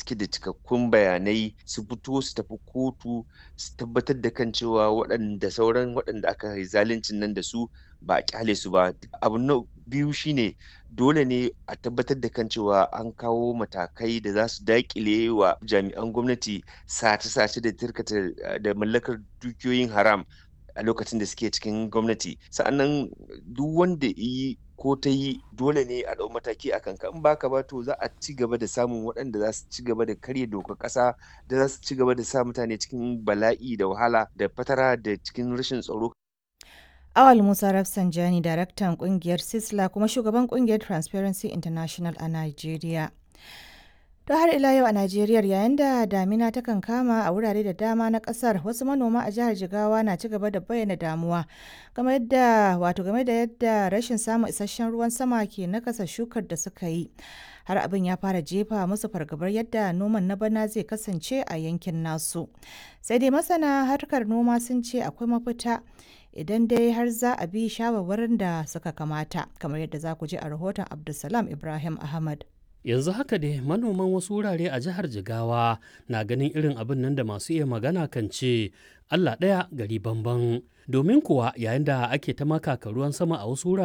suke da cikakkun bayanai su fito su tafi kotu su tabbatar da kan cewa waɗanda sauran waɗanda aka yi zaluncin nan da su ba a kyale su ba abu na biyu shine dole ne a tabbatar da kan cewa an kawo matakai da za su daƙile wa jami'an gwamnati sace-sace da tirkata da mallakar dukiyoyin haram a lokacin da suke cikin gwamnati sa'annan duk wanda yi ko ta yi dole ne a ɗau mataki a kanka in baka ba to za a ci gaba da samun waɗanda za su ci gaba da karya dokar ƙasa da za su ci gaba da sa mutane cikin bala'i da wahala da fatara da cikin rashin tsaro Awal Musa Rafsanjani, daraktan kungiyar Sisla kuma shugaban kungiyar Transparency International a Najeriya. To har ila yau a Najeriya yayin da damina ta kan kama a wurare da dama na kasar wasu manoma a jihar Jigawa na ci gaba da bayyana damuwa game yadda wato game da yadda rashin samun isasshen ruwan sama ke nakasa shukar da suka yi. Har abin ya fara jefa musu fargabar yadda noman na bana zai kasance a yankin nasu. Sai dai masana harkar noma sun ce akwai mafita idan dai har za a bi shawarwarin da suka kamata kamar yadda za ku ji a rahoton Abdulsalam Ibrahim Ahmad. yanzu haka dai manoman wasu wurare a jihar jigawa na ganin irin abin nan da masu iya magana kan ce allah ɗaya gari bamban domin kuwa yayin da ake ta makaka ruwan sama a wasu wurare